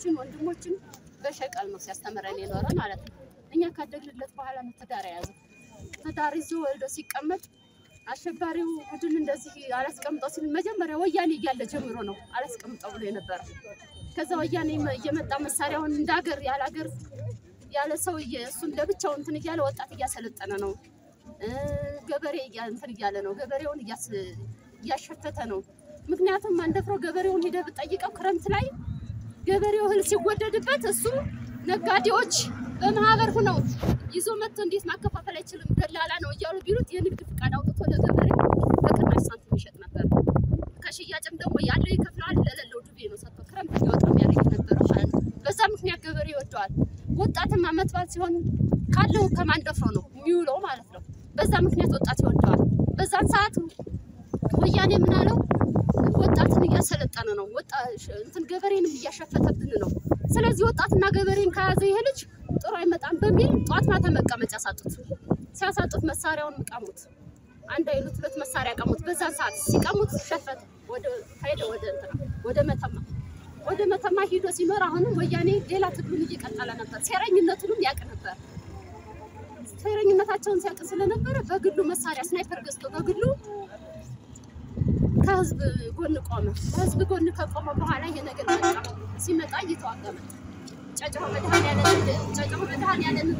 እህቶችን ወንድሞችን በሸቀል ነው ሲያስተምረን የኖረ ማለት ነው። እኛ ካደግንለት በኋላ ነው ትዳር የያዘው። ትዳር ይዞ ወልዶ ሲቀመጥ አሸባሪው ቡድን እንደዚህ አላስቀምጠው ሲል መጀመሪያ ወያኔ እያለ ጀምሮ ነው አላስቀምጠው ብሎ የነበረ። ከዛ ወያኔ እየመጣ መሳሪያውን እንደ ሀገር ያለ ሀገር ያለ ሰው እየ- እሱን ለብቻው እንትን እያለ ወጣት እያሰለጠነ ነው። እ፣ ገበሬ እያ- እንትን እያለ ነው። ገበሬውን እያስ- እያሸተተ ነው። ምክንያቱም አንደፍሮ ገበሬውን ሂደህ ብትጠይቀው ክረምት ላይ ገበሬው እህል ሲወደድበት እሱ ነጋዴዎች በማህበር ሁነው ይዞ መጥቶ እንዴት ማከፋፈል አይችልም ደላላ ነው እያሉ ቢሉት የንግድ ፍቃድ አውጥቶ ለገበሬው በቅናሽ ሳንቲም ይሸጥ ነበር። ከሽያጭም ደግሞ ያለው ይከፍለዋል፣ ለሌለው ዱቤ ነው ሰጥቶ ክረምት እንዲወጣ የሚያደርግ ነበረ ማለት ነው። በዛ ምክንያት ገበሬ ይወደዋል። ወጣትም አመት በዓል ሲሆን ካለው ከማንደፍሮ ነው የሚውለው ማለት ነው። በዛ ምክንያት ወጣት ይወደዋል። በዛን ሰዓት ወያኔ ምን አለው? ወጣትን እያሰለጠነ ነው፣ ወጣ እንትን ገበሬንም እያሸፈተብን ነው። ስለዚህ ወጣትና ገበሬን ከያዘ ይሄ ልጅ ጥሩ አይመጣም በሚል ጠዋት ማታ መቀመጫ ሳጡት። ሲያሳጡት መሳሪያውን ቀሙት። አንድ አይሉት ሁለት መሳሪያ ቀሙት። በዛን ሰዓት ሲቀሙት ሸፈተ፣ ወደ ሄደ ወደ እንትና ወደ መተማ ወደ መተማ ሂዶ ሲኖር አሁንም ወያኔ ሌላ ትግሉን እየቀጠለ ነበር። ሴረኝነቱንም ያውቅ ነበር። ሴረኝነታቸውን ሲያውቅ ስለነበረ በግሉ መሳሪያ ስናይፐር ገዝቶ በግሉ ከህዝብ ጎን ቆመ። ከህዝብ ጎን ከቆመ በኋላ ይሄ ነገር መጣ። ሲመጣ እየተዋጋ መጣ። ጨጨሆ መድኃኔዓለም ጨጨሆ መድኃኔዓለም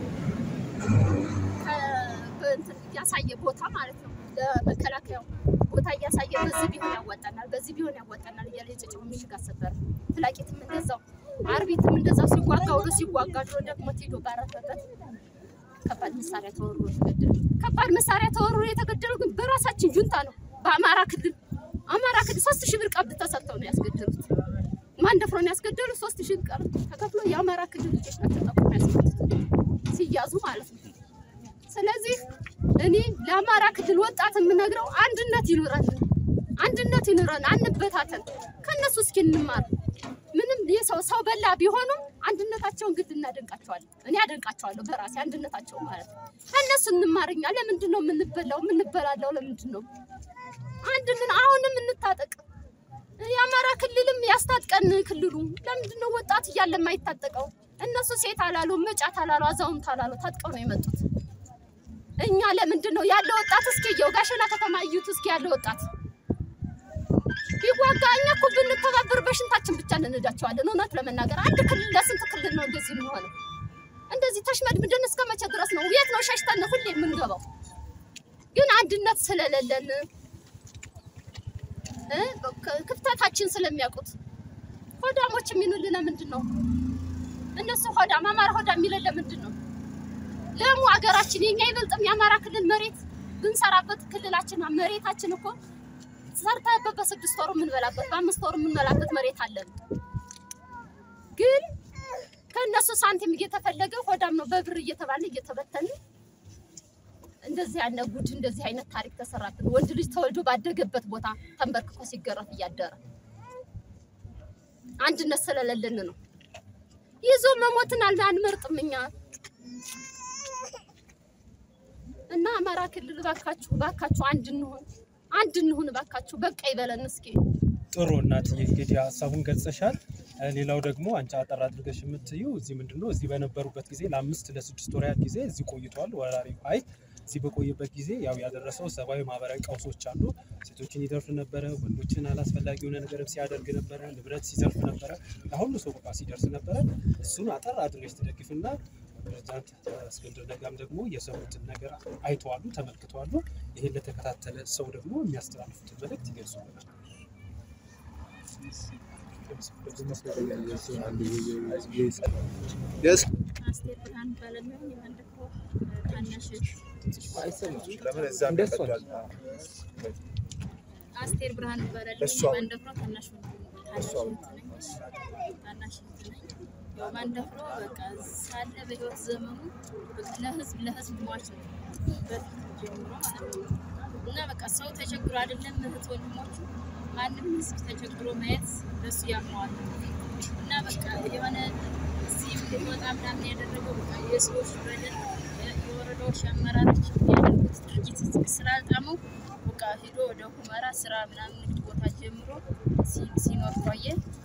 ከ- በእንትን እያሳየ ቦታ ማለት ነው ለመከላከያው ቦታ እያሳየ በዚህ ቢሆን ያዋጣናል፣ በዚህ ቢሆን ያዋጣናል እያለ የጨጨሆ ምሽግ አሰበረ። ፍላቂትም እንደዛው፣ አርቢትም እንደዛው ሲዋጋ ውሎ ሲዋጋ ድሮ ደክሞት ሄዶ ባረፈበት ከባድ መሳሪያ ተወርሮ የተገደሉ ከባድ መሳሪያ ተወርሮ የተገደሉ ግን በራሳችን ጁንታ ነው። በአማራ ክልል አማራ ክልል ሶስት ሺህ ብር ቀብድ ተሰጥተው ነው ያስገደሉት። ማን ደፍሮ ነው ያስገደሉ? ሶስት ሺህ ብር ተከፍሎ የአማራ ክልል ልጆች ናቸው ጠቁሞ ያስገደሉት ሲያዙ ማለት ነው። ስለዚህ እኔ ለአማራ ክልል ወጣት የምነግረው አንድነት ይኑረን፣ አንድነት ይኑረን፣ አንበታተን። ከእነሱ እስኪ እንማር። ምንም የሰው ሰው በላ ቢሆኑም አንድነታቸውን ግድ እናደንቃቸዋለን። እኔ አደንቃቸዋለሁ በራሴ አንድነታቸው ማለት ነው። ከእነሱ እንማርኛ። ለምንድን ነው የምንበላው የምንበላለው? ለምንድን ነው አንድንን አሁንም እንታጠቅ። የአማራ ክልልም ያስታጥቀን ክልሉ። ለምንድን ነው ወጣት እያለ የማይታጠቀው? እነሱ ሴት አላሉ፣ መጫት አላሉ፣ አዛውንት አላሉ፣ ታጥቀው ነው የመጡት። እኛ ለምንድን ነው ያለ ወጣት እስኪ የው ጋሸና ከተማ እዩት እስኪ ያለ ወጣት ቢዋጋ እኛ እኮ ብንተባበር በሽንታችን ብቻ እንነዳቸዋለን። እውነት ለመናገር አንድ ክልል ለስንት ክልል ነው እንደዚህ የሚሆነው? እንደዚህ ተሽመድምደን እስከ መቼ ድረስ ነው? የት ነው ሸሽተን ሁሌ የምንገባው? ግን አንድነት ስለሌለን እ ክ- ክፍተታችን ስለሚያውቁት ሆዳሞች የሚሉን ለምንድን ነው? እነሱ ሆዳም አማራ ሆዳም የሚለን ለምንድን ነው? ለሙ ሀገራችን የኛ ይበልጥም የአማራ ክልል መሬት ብንሰራበት ክልላችን መሬታችን እኮ ሰርተህበት በስድስት ወሩ የምንበላበት በአምስት ወሩ የምንበላበት መሬት አለን። ግን ከእነሱ ሳንቲም እየተፈለገ ሆዳም ነው በብር እየተባለ እየተበተን እንደዚህ ያለ ጉድ እንደዚህ አይነት ታሪክ ተሰራብን። ወንድ ልጅ ተወልዶ ባደገበት ቦታ ተንበርክኮ ሲገረፍ እያደረ አንድነት ስለሌለን ነው። ይዞ መሞትን አል- አንመርጥም እኛ እና አማራ ክልል ባካችሁ ባካችሁ አንድ እንሁን አንድ እንሁን ባካችሁ። በቃ ይበለን እስኪ። ጥሩ እናትዬ እንግዲህ ሀሳቡን ገልጸሻል። እ፣ ሌላው ደግሞ አንቺ አጠር አድርገሽ የምትዩ እዚህ ምንድን ነው እዚህ በነበሩበት ጊዜ ለአምስት ለስድስት ወር ያህል ጊዜ እዚህ ቆይቷል ወራሪ ኃይል እዚህ በቆየበት ጊዜ ያው ያደረሰው ሰብአዊ ማህበራዊ ቀውሶች አሉ። ሴቶችን ይደርፍ ነበረ፣ ወንዶችን አላስፈላጊ የሆነ ነገር ሲያደርግ ነበረ፣ ንብረት ሲዘርፍ ነበረ፣ ለሁሉ ሰው በቃ ሲደርስ ነበረ። እሱን አጠር አድርገሽ ትደግፍና ፕሬዚዳንት እስክንድር ነጋም ደግሞ የሰሩትን ነገር አይተዋሉ፣ ተመልክተዋሉ። ይህን ለተከታተለ ሰው ደግሞ የሚያስተላልፉትን መልእክት ይገልጹልናል። አስቴር ብርሃን እባላለሁ። የመንደፍሮ ታናሽ አስቴር ብርሃን እባላለሁ። የመንደፍሮ ታናሽ ታናሽ እህት ነኝ። ታናሽ እህት ነኝ። ያው ማንደፍሮ በቃ ሳለ በህይወት ዘመኑ በቃ ለህዝብ ለህዝብ ሟች ነው በፊት ጀምሮ ማለት ነው። እና በቃ ሰው ተቸግሮ አይደለም እህት ወንድሞቹ ማንም ህዝብ ተቸግሮ ማየት ለሱ ያምነዋል። እና በቃ የሆነ እዚህ እንድንወጣ ምናምን ያደረገው በቃ የሰዎች በደል የወረዳዎች አመራሮች ያደረጉት ድርጊት ስላልጣመው በቃ ሂዶ ወደ ሁመራ ስራ ምናምን ንግድ ቦታ ጀምሮ ሲ- ሲኖር ቆየ።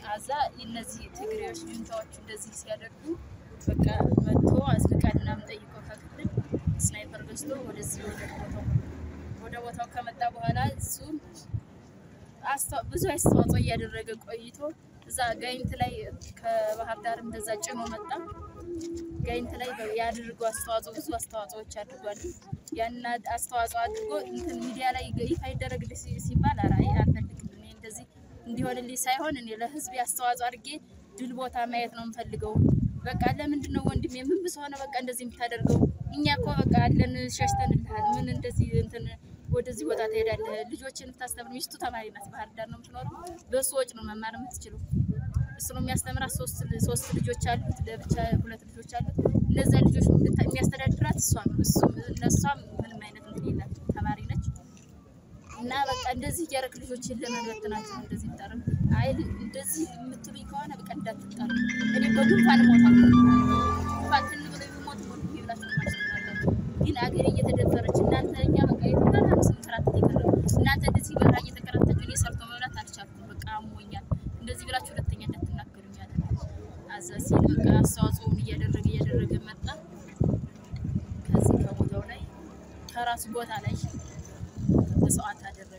አዛ እነዚህ ትግሬዎች ጁንታዎቹ እንደዚህ ሲያደርጉ በቃ መጥቶ አስልቃል ምናምን ጠይቆ ከክልል ስናይፐር ገዝቶ ወደዚህ ወደ ቦታው ወደ ቦታው ከመጣ በኋላ እሱ አስተ- ብዙ አስተዋጽኦ እያደረገ ቆይቶ እዛ ጋይንት ላይ ከባህር ዳር እንደዛ ጭኖ መጣ። ጋይንት ላይ ያድርገው አስተዋጽኦ ብዙ አስተዋጽኦዎች አድርጓል። ያን አስተዋጽኦ አድርጎ እንትን ሚዲያ ላይ ይፋ ይደረግልህ ሲ- ሲባል ኧረ አይ አልፈልግም እኔ እንደዚህ እንዲሆንልኝ ሳይሆን እኔ ለህዝብ አስተዋጽኦ አድርጌ ድል ቦታ ማየት ነው የምፈልገው። በቃ ለምንድን ነው ወንድሜ ምን ብስ ሆነ በቃ እንደዚህ የምታደርገው? እኛ እኮ በቃ አለን ሸሽተንልሃል። ምን እንደዚህ እንትን ወደዚህ ቦታ ትሄዳለህ? ልጆችን የምታስተምር ሚስቱ ተማሪ ናት፣ ባህር ዳር ነው የምትኖረው። በሱ ወጪ ነው መማር የምትችለው። እሱ ነው የሚያስተምራት። ሶስት ሶስት ልጆች አሉት፣ ለብቻ ሁለት ልጆች አሉት። እነዛ ልጆች የምታ- የሚያስተዳድራት እሷ ነው። እሱ እነሷም ምንም አይነት እንትን የላት ተማሪ ነች። እና በቃ እንደዚህ እያደረግ ልጆችን ለመበትናቸው ነው እንደዚህ ይጠርም። አይ እንደዚህ የምትሉኝ ከሆነ በቃ እንዳትጠሩ። እኔ በጉንፋን እሞታለሁ። ጉንፋን ትን ብሎ ቢሞት ሞት ብላችሁ ማስተማላችሁ። ግን አገሬ እየተደፈረች እናንተ እኛ በቃ የተባለ ስንከራተት የቀረው እናንተ እንደዚህ በራ እየተከራተችሁ እኔ ሰርቶ መብላት አልቻልኩም። በቃ አሞኛል። እንደዚህ ብላችሁ ሁለተኛ እንዳትናገሩኝ አለ። አዛ ሲል በቃ አስተዋጽኦውን እያደረገ እያደረገ መጣ። ከዚህ ከቦታው ላይ ከራሱ ቦታ ላይ መስዋዕት አደረገ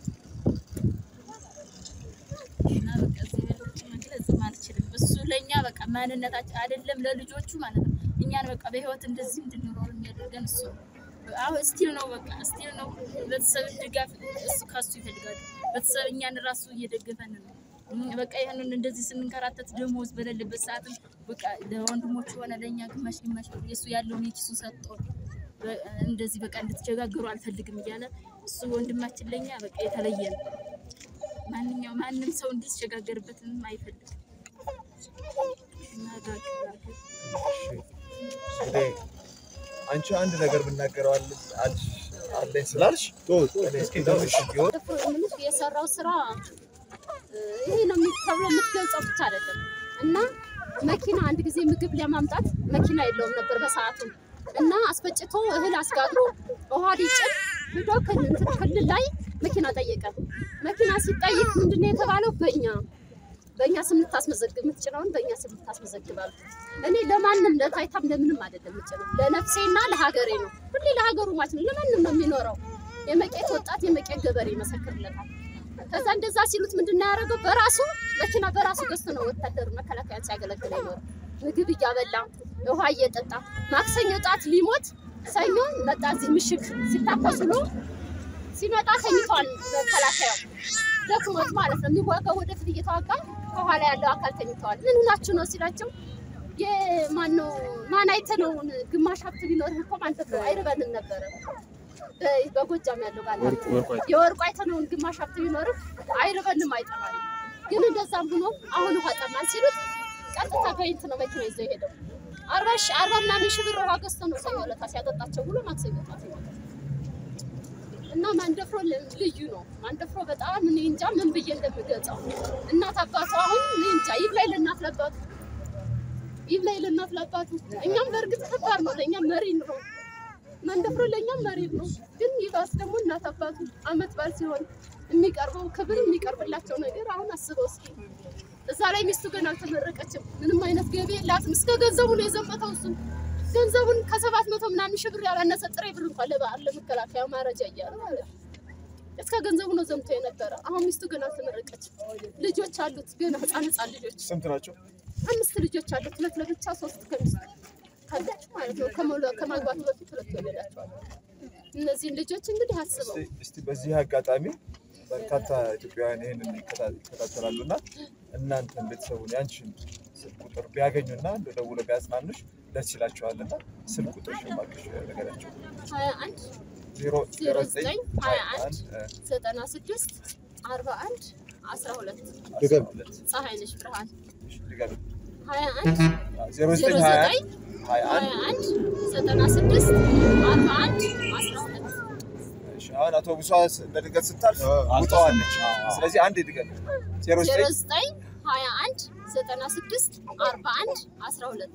እና በቃ እዚህ በልጭ መግለጽም አልችልም። እሱ ለእኛ በቃ ማንነታችን አይደለም ለልጆቹ ማለት ነው። እኛን በቃ በህይወት እንደዚህ እንድንኖር የሚያደርገን እሱ ነው። አሁ ስቲል ነው በቃ ስቲል ነው። ቤተሰብ ድጋፍ እሱ ከሱ ይፈልጋሉ። ቤተሰብ እኛን ራሱ እየደገፈን ነው። እም፣ በቃ ይህንን እንደዚህ ስንንከራተት ደሞዝ በሌለበት ሰዓትም በቃ ለወንድሞቹ ሆነ ለእኛ ግማሽ ግማሽ ብር የሱ ያለውን የኪሱ ሰጥቶ በ- እንደዚህ በቃ እንድትቸጋገሩ አልፈልግም እያለ እሱ ወንድማችን ለኛ በቃ የተለየ ነው። ማንኛው ማንም ሰው እንዲቸጋገርበትም አይፈልግም። እና ጋር- እንግዲህ አንቺ አንድ ነገር ብናገረው አለ- አልሽ- አለኝ ስላልሽ እኔ እስኪ ትንሽ ቢሆን ደፍሮ የምልሽ የሰራው ስራ እ፣ ይሄ ነው የሚ- ተብሎ የምትገልጸው ብቻ አይደለም። እና መኪና አንድ ጊዜ ምግብ ለማምጣት መኪና የለውም ነበር በሰዓቱ እና አስፈጭቶ እህል አስጋግሮ ውሃ ሊጭን ሂዶ ክል- እንትን ክልል ላይ መኪና ጠየቀ። መኪና ሲጠይቅ ምንድነው የተባለው? በእኛ በእኛ ስም ልታስመዘግብ የምትጭነውን በእኛ ስም ልታስመዘግባል። እኔ ለማንም ለታይታም ለምንም አይደለም የምጭነው ለነፍሴና ለሀገሬ ነው። ሁሌ ለሀገሩ ማለት ነው። ለማንም ነው የሚኖረው። የመቄት ወጣት የመቄት ገበሬ ይመሰክርለታል። ከዛ እንደዛ ሲሉት ምንድን ነው ያደረገው? በራሱ መኪና በራሱ ገዝቶ ነው ወታደር መከላከያን ሲያገለግል ይኖር ምግብ እያበላ ውሃ እየጠጣ ማክሰኞ ጣት ሊሞት ሰኞ መጣ። እዚህ ምሽግ ሲታኮስ ብሎ ሲመጣ ተኝቷል። መከላከያው ደክሞት ማለት ነው የሚዋጋው ወደፊት እየተዋጋ ከኋላ ያለው አካል ተኝተዋል። ምን ሆናችሁ ነው ሲላቸው የማነው ማን አይተነውን ግማሽ ሀብት ቢኖርህ እኮ ማን ተብሎ አይርበንም ነበረ በ- በጎጃም ያለው ባለ የወርቁ አይተነውን ግማሽ ሀብት ቢኖርህ አይርበንም አይጠማንም። ግን እንደዛም ሆኖ አሁን ውሃ ጠማን ሲሉት ቀጥታ ጋይንት ነው መኪና ይዘው ሄደው አርባ ሺህ አርባ ምናምን ሺህ ብር ውሃ ገዝቶ ነው ሰኞ ዕለት ሲያጠጣቸው ብሎ ማክሰኞ ዕለት ይመጣል። እና ማንደፍሮ ል- ልዩ ነው። ማንደፍሮ በጣም እኔ እንጃ ምን ብዬ እንደምገልጸው እናት አባቱ አሁን እኔ እንጃ ይብላኝ ለእናት ለአባቱ ይብላኝ ለእናት ለአባቱ። እኛም በእርግጥ ከባድ ነው ለእኛ መሪ ነው ማንደፍሮ ለእኛም መሪ ነው። ግን ይባስ ደግሞ እናት አባቱ አመት በዓል ሲሆን የሚቀርበው ክብር የሚቀርብላቸው ነገር አሁን አስበው እስኪ እዛ ላይ ሚስቱ ገና አልተመረቀችም። ምንም አይነት ገቢ የላትም። እስከ ገንዘቡ ነው የዘመተው እሱ ገንዘቡን ከሰባት መቶ ምናምን ሺህ ብር ያላነሰ ጥሬ ብር እንኳን ለበዓል ለመከላከያ ማረጃ እያለ ማለት ነው። እስከ ገንዘቡ ነው ዘምቶ የነበረ። አሁን ሚስቱ ገና አልተመረቀችም። ልጆች አሉት ገና ህፃን ህፃን ልጆች ስንት ናቸው? አምስት ልጆች አሉት። ሁለት ለብቻ ሶስት ከሚስቱ ካለች ማለት ነው። ከመውለ- ከማግባቱ በፊት ሁለት ወለዳቸዋል። እነዚህን ልጆች እንግዲህ አስበው እስቲ- እስቲ በዚህ አጋጣሚ በርካታ ኢትዮጵያውያን ይህንን ይከታ- ይከታተላሉ እና እናንተን ቤተሰቡን ያንቺን ስልክ ቁጥር ቢያገኙና እንደ ደውለው ቢያጽናኑሽ ደስ ይላቸዋል እና ስልክ ቁጥር ሽማቅሽ ነገራቸው ሀያ አንድ ዜሮ ዜሮ ዘጠኝ ሀያ አንድ ዘጠና ስድስት አርባ አንድ አስራ ሁለት ድገም ሁለት ፀሐይ ነሽ ብርሃን ድገም ሀያ አንድ ዜሮ ዜሮ ዘጠኝ ሀያ ዘጠኝ አንድ ሀያ አንድ ሀያ አንድ ዘጠና ስድስት አርባ አንድ አስራ ሁለት እሺ፣ አሁን አውቶቡሷ ለድንገት ስታልፍ ውጠዋለች። ስለዚህ አንድ ድገም ዜሮ ዜሮ ዘጠኝ ዘጠኝ ሀያ አንድ ዘጠና ስድስት አርባ አንድ አስራ ሁለት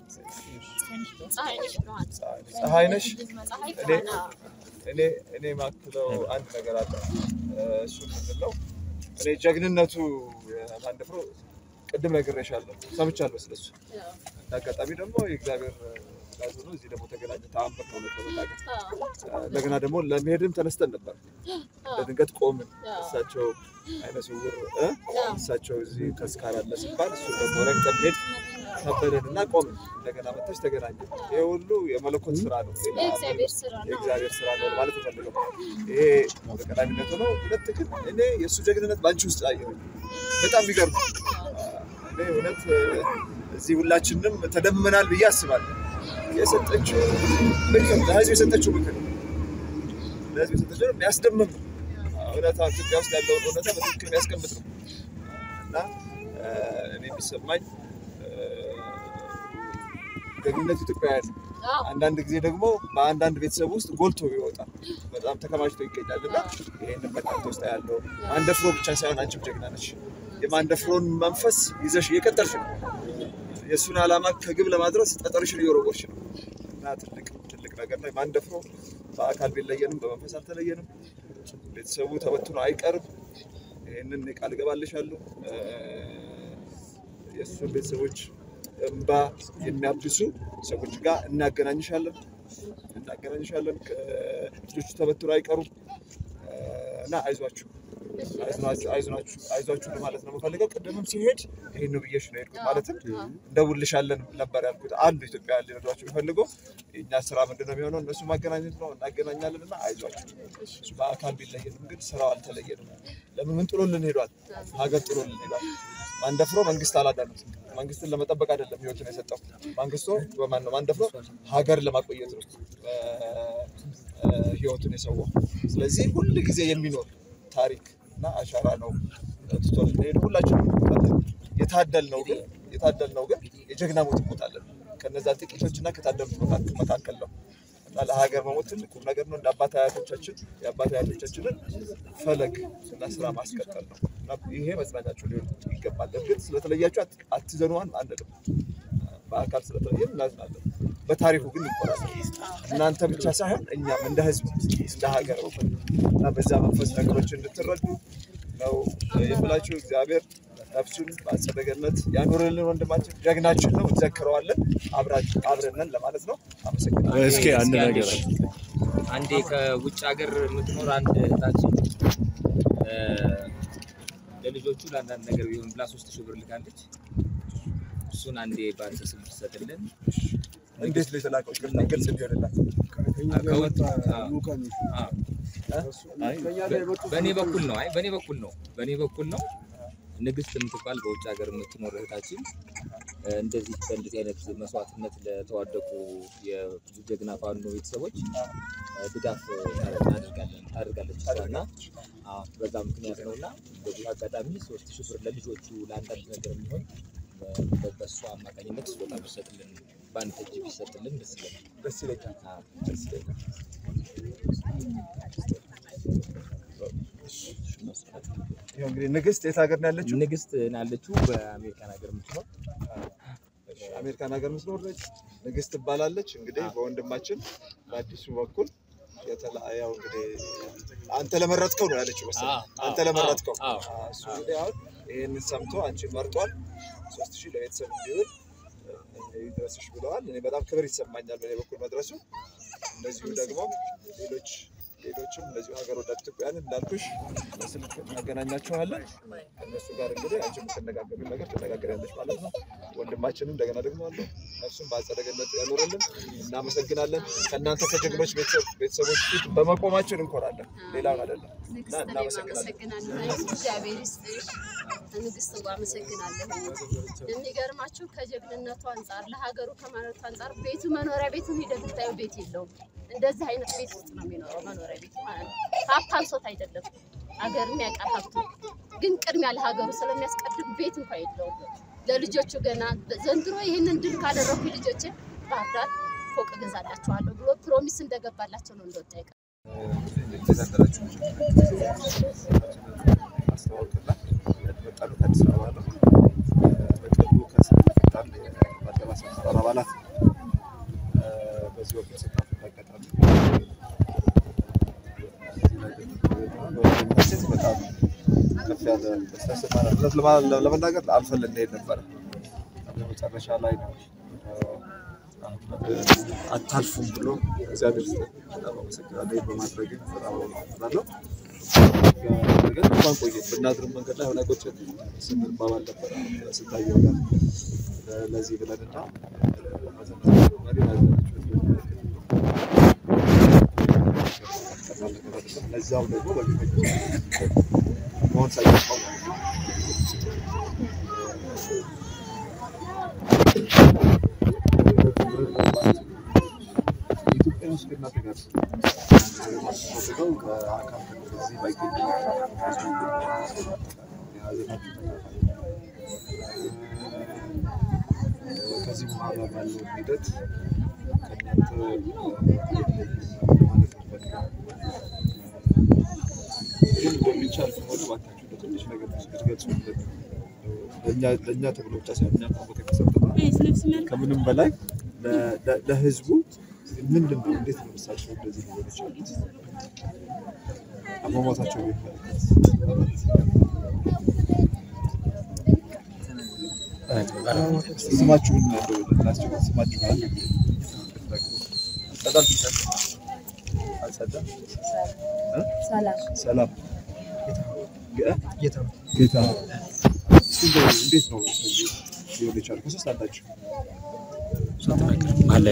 ፀሐይ ነሽ ብርሃን ፀሐይ ነሽ ፀሐይ እኔ- ብርሃን አዎ። እኔ እኔ ማክለው አንድ ነገር አለ። እ፣ እሱ ምንድን ነው? እኔ ጀግንነቱ ማንደፍሮ ቅድም ነግሬሻለሁ፣ ሰምቻለሁ ስለሱ። እንደ አጋጣሚ ደግሞ የእግዚአብሔር ጋዝ ሆኖ እዚህ ደግሞ ተገናኘ። ተአምር ነው እውነት ለመናገር። እንደገና ደግሞ ለመሄድም ተነስተን ነበር። ለድንገት ቆምን። እሳቸው አይነ ስውር እ እሳቸው እዚህ ተስካር አለ ሲባል እሱ ደግሞ ረግጠን ሄድ ከበደን እና ቆምን። እንደገና መታች ተገናኘ። ይሄ ሁሉ የመለኮት ስራ ነው፣ የእግዚአብሔር ስራ ነው። የእግዚአብሔር ስራ ነው ማለት ፈልገው ይሄ በቀዳሚነት ሆነው፣ ሁለት ግን እኔ የእሱ ጀግንነት በአንቺ ውስጥ አየሁ። በጣም የሚገርም እኔ እውነት እዚህ ሁላችንም ተደምናል ብዬ አስባለሁ። የሰጠችው ምክር ለህዝብ የሰጠችው ምክር ለህዝብ የሰጠችው የሚያስደምም ነው። እውነታ ኢትዮጵያ ውስጥ ያለውን እውነታ በትክክል የሚያስቀምጥ ነው እና እኔ የሚሰማኝ ደግነት ኢትዮጵያውያን ነው። አንዳንድ ጊዜ ደግሞ በአንዳንድ ቤተሰብ ውስጥ ጎልቶ ይወጣል፣ በጣም ተከማችቶ ይገኛል እና ይህንን በጣም ውስጥ ያለው ማንደፍሮ ብቻ ሳይሆን አንቺም ጀግና ነች። የማንደፍሮን መንፈስ ይዘሽ እየቀጠልሽ ነው። የእሱን ዓላማ ከግብ ለማድረስ ጠጠርሽን እየወረወርሽ ነው እና ትልቅ ትልቅ ነገር ላይ ማንደፍሮ በአካል ቢለየንም በመንፈስ አልተለየንም። ቤተሰቡ ተበትኖ አይቀርም። ይህንን ቃል እገባልሻለሁ። የእሱን ቤተሰቦች እንባ የሚያብሱ ሰዎች ጋር እናገናኝሻለን እናገናኝሻለን። ልጆቹ ተበትኖ አይቀሩም እና አይዟችሁ አይዟችሁ ለማለት ነው የምፈልገው። ቅድምም ሲሄድ ይህን ነው ብዬሽ ነው የሄድኩት። ማለትም እንደውልሻለን ነበር ያልኩት። አንዱ ኢትዮጵያ ሊረዷቸው የሚፈልገው የእኛ ስራ ምንድን ነው የሚሆነው? እነሱ ማገናኘት ነው። እናገናኛለን እና አይዟችሁ። እሱ በአካል ቢለየንም ግን ስራው አልተለየንም። ለምን ምን ጥሎልን ሄዷል? ሀገር ጥሎልን ሄዷል። ማንደፍሮ መንግስት አላዳኑት። መንግስትን ለመጠበቅ አይደለም ህይወቱን የሰጠው። መንግስቶ በማን ነው? ማንደፍሮ ሀገር ለማቆየት ነው ህይወቱን የሰዋው። ስለዚህ ሁል ጊዜ የሚኖር ታሪክ እና አሻራ ነው ትቶልን ሄዱ። ሁላችንም እንሞታለን። የታደልነው ግን የታደልነው ግን የጀግና ሞት እንሞታለን። ከነዛ ጥቂቶች እና ከታደሉት መካከል ነው እና ለሀገር መሞት ትልቅ ቁም ነገር ነው። እንደ አባት አያቶቻችን የአባት አያቶቻችንን ፈለግ እና ስራ ማስቀጠል ነው እና ይሄ መጽናኛቸው ሊሆን ይገባል። እርግጥ ስለተለያችሁ አትዘኑዋን አንልም። በአካል ስለተለየን እናዝናለን። በታሪኩ ግን እንቆራለን። እናንተ ብቻ ሳይሆን እኛም እንደ ህዝብ እንደ ሀገር እና በዛ መንፈስ ነገሮች እንድትረዱ ነው የምላችሁ። እግዚአብሔር ነፍሱን በአጸደ ገነት ያኖርልን። ወንድማችን ጀግናችን ነው፣ እንዘክረዋለን። አብራችሁ አብረነን ለማለት ነው። አመሰግናለሁ። እስኪ አንድ ነገር አንዴ ከውጭ ሀገር የምትኖር አንድ እህታችን ለልጆቹ ለአንዳንድ ነገር ቢሆን ብላ ሶስት ሺህ ብር ልካለች። እሱን አንዴ በአንተ ስም ትሰጥልን። እንዴት ነው የተላከው? ይቅርታ ግልጽ እንዲሆንላት በእኔ በኩል ነው። አይ በእኔ በኩል ነው። በእኔ በኩል ነው። ንግስት የምትባል በውጭ ሀገር የምትኖር እህታችን እንደዚህ በእንደዚህ አይነት መስዋዕትነት ለተዋደቁ የጀግና ፋኖ ቤተሰቦች ድጋፍ እናደርጋለን ታደርጋለች እሷ እና አዎ፣ በዛ ምክንያት ነው እና በዚህ አጋጣሚ ሶስት ሺህ ብር ለልጆቹ ለአንዳንድ ነገር የሚሆን በእሷ አማካኝነት ስጦታ ቢሰጥልን በአንድ እጅ ቢሰጥልን ደስ ይለናል። ደስ ይለኛል። አዎ። ደስ ይለኛል። ይኸው እንግዲህ ንግስት የት ሀገር ነው ያለችው? ንግስት ያለችው በአሜሪካን ሀገር የምትኖር አሜሪካን ሀገር ምስኖር ነች። ንግስት ትባላለች። እንግዲህ በወንድማችን በአዲሱ በኩል የተላ- ያው እንግዲህ አንተ ለመረጥከው ነው ያለችው መሰለኝ። አዎ፣ አንተ አዎ፣ ለመረጥከው አዎ። አዎ፣ እሱ እንግዲህ አሁን ይህንን ሰምቶ አንቺን መርጧል። ሶስት ሺህ ለቤተሰብ እንዲሆን ይድረስሽ ብለዋል። እኔ በጣም ክብር ይሰማኛል በእኔ በኩል መድረሱ። እንደዚሁ ደግሞ ሌሎች ሌሎችም እንደዚሁ ሀገር ወዳድ ኢትዮጵያውያን እንዳልኩሽ በስልክ እናገናኛቸዋለን። ከእነሱ ጋር እንግዲህ አንቺ የምትነጋገሩ ነገር ትነጋገሪያለሽ ማለት ነው። ወንድማችንም እንደገና ደግሞ አለ እነሱም በአጸደ ገነት ያኖርልን። እናመሰግናለን። ከእናንተ ከጀግኖች ቤተሰብ- ቤተሰቦች ፊት በመቆማችን እንኮራለን። ሌላውን አይደለም እና ንግስት እኔም እናመሰግናለን። አመሰግናለሁ። እግዚአብሔር ይስጥሽ። ንግስት ዋ አመሰግናለሁ። የሚገርማችሁ ከጀግንነቱ አንጻር ለሀገሩ ከማለቱ አንጻር ቤቱ መኖሪያ ቤቱን ሂደህ ብታየው ቤት የለውም። እንደዚህ አይነት ቤት ውስጥ ነው የሚኖረው መኖሪያ ቤቱ ማለት ነው። ሀብት አንሶት አይደለም ሀገርም ያውቃል ሀብቱ፣ ግን ቅድሚያ ለሀገሩ ስለሚያስቀድም ቤት እንኳ የለውም። ለልጆቹ ገና ዘንድሮ ይህንን ድል ካደረጉ ልጆች ባህር ዳር ፎቅ እገዛላቸዋለሁ ብሎ ፕሮሚስ እንደገባላቸው ነው እንደወጣ ይቀር የተዘንደራችሁ ማስተዋወቅና የመጣሉት አዲስ አበባ ነው። በቅርቡ ከስልጣን የማሰባሰብ አባላት በዚህ ወቅት ስልጣን አጋጣሚ በወንድማችን በጣም ከፍ ያለ ደስታ ይሰማናል። እውነት ለማ- ለመናገር አልፈለግ እንሄድ ነበረ። መጨረሻ ላይ ነው አህመድ አታልፉም ብሎ እግዚአብሔር ይስጥህ። በጣም አመሰግናለሁ። ይህን በማድረግ በጣም አመሰግናለሁ። ግን እንኳን ቆየ ብናድርም መንገድ ላይ ሆነ ቁጭ ስንባባል ነበረ ስታየው ጋር ለዚህ ብለንና መሪ ለዛው ደግሞ በፊት መሆን ሳይገባው ማለት ነው። ኢትዮጵያ ውስጥ ከእናንተ ጋር ፈልገው በአካል እዚህ ባይገኙ የሀዘናችሁ ተካፋይ ከዚህ በኋላ ባለው ሂደት ከእናንተ ማለት እንፈልጋለን። ግን እንደሚቻል ከሆነ እባካችሁ በትንሽ ነገር ብትገልጹልን ለእኛ ለእኛ ተብሎ ብቻ ሳይሆን እኛ ቦታ ከሰጠን ከምንም በላይ ለ- ለ- ለህዝቡ ምንድን ነው እንዴት ነው እሳቸው እንደዚህ ሊሆን ይችላል አሟሟታቸው ቢመለከት ስማችሁን ላስቸግር ስማችሁን ጸዳል አልጸዳም እ? ሰላም ጌ- ጌታ እስኪ እንደው እንዴት ነው እንደዚህ ሊሆን የቻለው ከሶስት አንዳችሁ አለ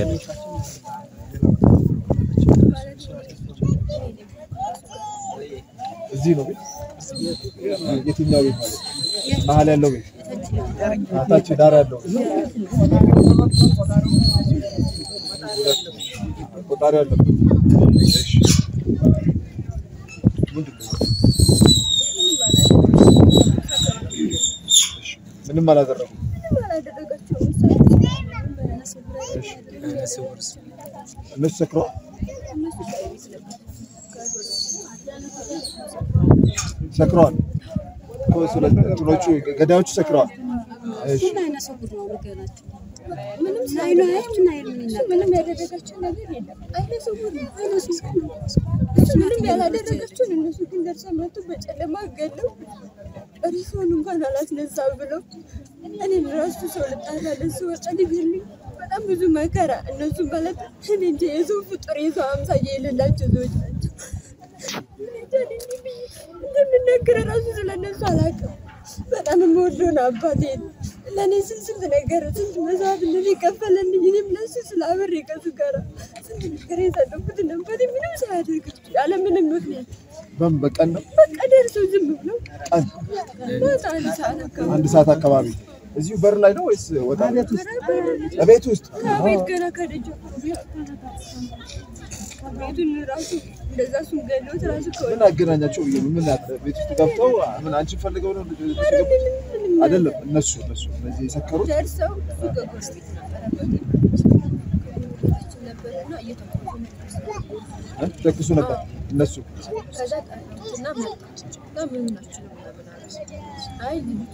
እዚህ ነው ቤት የትኛው ቤት ማለት ነው መሀል ያለው ቤት ታች ዳር ያለው ቆጣሪ ያለው እሺ ምንድን ነው እሺ ምንም አላደረጉም እነሱ ሰክረዋል ሰክረዋል እኮ ስለዚህ እንትኖቹ ገዳዮቹ ሰክረዋል እሺ ምንም ያደረጋቸው ነገር የለም። አይነ ስውር ነው። አይነ ስውር ነው። እሱ ምንም ያላደረጋቸውን እነሱ ግን ደርሰው መጡ። በጨለማ ገለው ሪሶን እንኳን አላስነሳ ብለው እኔን ራሱ ሰው ልጣላለን ስወጣ ሊገሉኝ በጣም ብዙ መከራ እነሱ ማለት እኔ እንጃ የሰው ፍጡር የሰው አምሳያ የሌላቸው ሰዎች ናቸው። እኔ እንጃ እኔ እንዲህ ብዬ እንደምናገር ራሱ ስለነሱ አላውቅም። በጣም የምወደውን አባቴን ለእኔ ስንት ስንት ነገር ስንት መስዋዕት እንደዚህ የከፈለልኝ እኔም ለሱ ስለ አብሬ ከሱ ጋር ስንት ነገር የሰጠሁትን አባቴ ምንም ሳያደርግ ያለ ምንም ምክንያት በምን በቀን ነው በቃ ደርሶ ዝም ብሎ ቀን ማታ አንድ ሰዓት አካባቢ አንድ ሰዓት አካባቢ እዚሁ በር ላይ ነው ወይስ ወጣ ቤት ውስጥ ከቤት ገና ከደጅ ቤቱን ራሱ እንደዛ እሱን ገሎት ራሱ ከወ ምን አገናኛቸው? ብዬ ነው። ምን ያለ ቤት ውስጥ ገብተው ምን አንቺን ፈልገው ነው ልጅ ልጅ ገቡ? አይደለም እነሱ እነሱ እነዚህ የሰከሩት ደርሰው እሱ ከጎረቤት ነበረና እየተቆጡ እ? ተኩሱ ነበር እነሱ ከዛ ጠሩትና መጣ እና ምን ናችሁ ነው ምናምን አለ። አይ ልጅቱ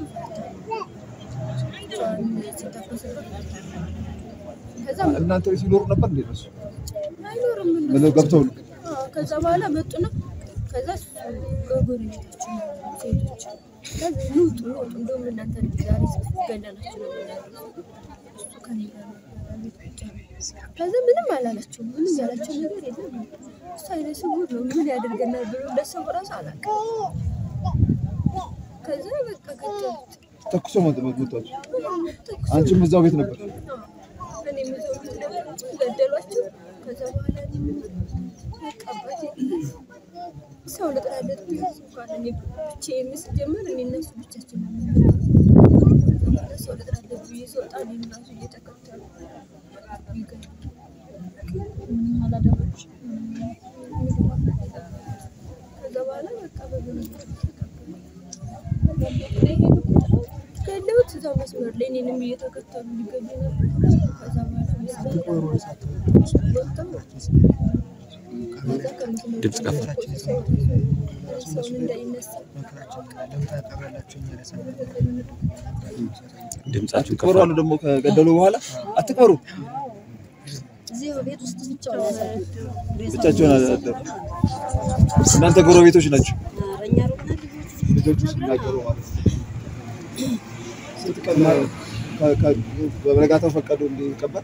እሷን ሲተኮስበት ከዛ እናንተ ቤት ሲኖሩ ነበር እንዴ እነሱ አይኖርም እነሱ ምን ገብተው ነው አዎ፣ ከዛ በኋላ መጡና ከዛ እሱ ጎረቤቶቹ ሴቶች ከዛ ኑ ውጡ ኑ ውጡ እንደውም እናንተ ዛሬ ገለናችሁ ነው የምናደርገው። እሱ ከእኔ ጋር ነበር ቤት ቁጭ አለ። ከዛ ምንም አላላቸው ምንም ያላቸው ነገር የለም እሱ አይነ ስውር ነው ምን ያደርገናል ብሎ እንደሰው ራሱ አላውቅም ከዛ በቃ ከተሉት ተኩሶ መጥቷቸው አንቺም እዛው ቤት ነበር እኔ የምዞሩት ነበር ገደሏቸው። ከዛ በኋላ እኔ ምን በቃ አባቴ ሰው ልጥራለት ቢሆን እንኳን እኔ ብቻዬን ስጀምር እኔ እነሱ ብቻችን ነው የምንኖረው። ከዛ በኋላ ሰው ልጥራለት ብዬ ስወጣ እኔን ራሱ እየተከተሉ ይገሉ ከዛ በኋላ በቃ በምን ገለውት እዛው መስመር ላይ እኔንም እየተከተሉ ሊገሉ ነበር። ከዛ በኋላ ወጥተው ከዛ ከምስሉ ድምፅ ከፍ ሰውን እንዳይነሳ ድምጻችሁን ከፍ ቅበሩ አሉ ደግሞ ከገደሉ በኋላ አትቅበሩ ብቻቸውን አደሩ እናንተ ጎረቤቶች ናቸው ልጆቹ ሲናገሩ ማለት ነው። ስንት ቀን ከ- ከ- በበነጋታው ፈቀዱ እንዲቀበል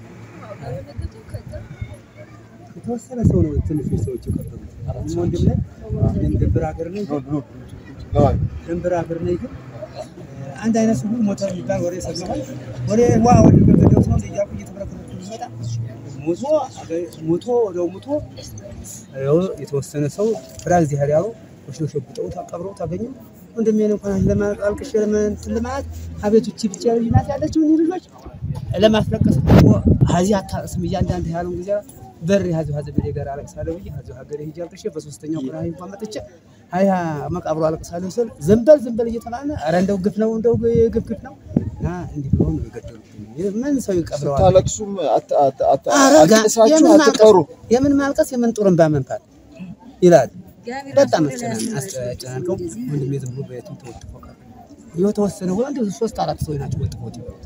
የተወሰነ ሰው ነው ትንሽ ሰዎች የቀበሉት። ወንድም ላይ እኔም ድንበር ሀገር ነኝ ግን ድንበር ሀገር ነኝ ግን አንድ አይነት ሁሉ ሞተ የሚባል ወሬ ሰማሁ። ወሬ ዋ ወደ ገደው ነው እያልኩ እየተበረከረኩ ሲመጣ ሞቶ ሞቶ ወዲያው ሞቶ ይኸው የተወሰነ ሰው ፍራ እዚህ ያሉ ወስዶ ሸጉጠው ቀብረው ታገኙ። ወንድሜን እንኳን ለማልቀሽ ለማንትን ለማለት አቤቶች ብቻ ልጅ ናት ያለችው እኒህ ልጆች ለማስለቀስ ደግሞ ሀዚ አታቅስም እያንዳንድ ያለውን ጊዜ በር ያዙ ሀዘቤ ጋር አለቅሳለሁ ብዬ ሀዚ ሀገሬ ሂጅ አልቅሼ በሶስተኛው ቀን ሀይ እንኳን መጥቼ ሀያ መቃብሮ አለቅሳለሁ ስል ዘንበል ዘንበል እየተባለ ኧረ እንደው ግፍ ነው እንደው ግፍ ግፍ ነው እና እንዲህ ብሎ ነው የገደሉብኝ። ምን ሰው ይቀብረዋል? ስታለቅሱም አት- አት- አት- አረጋ አልቅሳችሁ የምን ማልቀስ አትቀሩ። የምን ማልቀስ የምን ጡርንባ መንፋት ይላል። በጣም አስጨናንቀው ወንድሜ ዝም ብሎ በየትም ተወጥፎ ቀረ። የተወሰነ ሁሉ አንድ ሶስት አራት ሰዎች ናቸው ወጥፎት ይበሉት።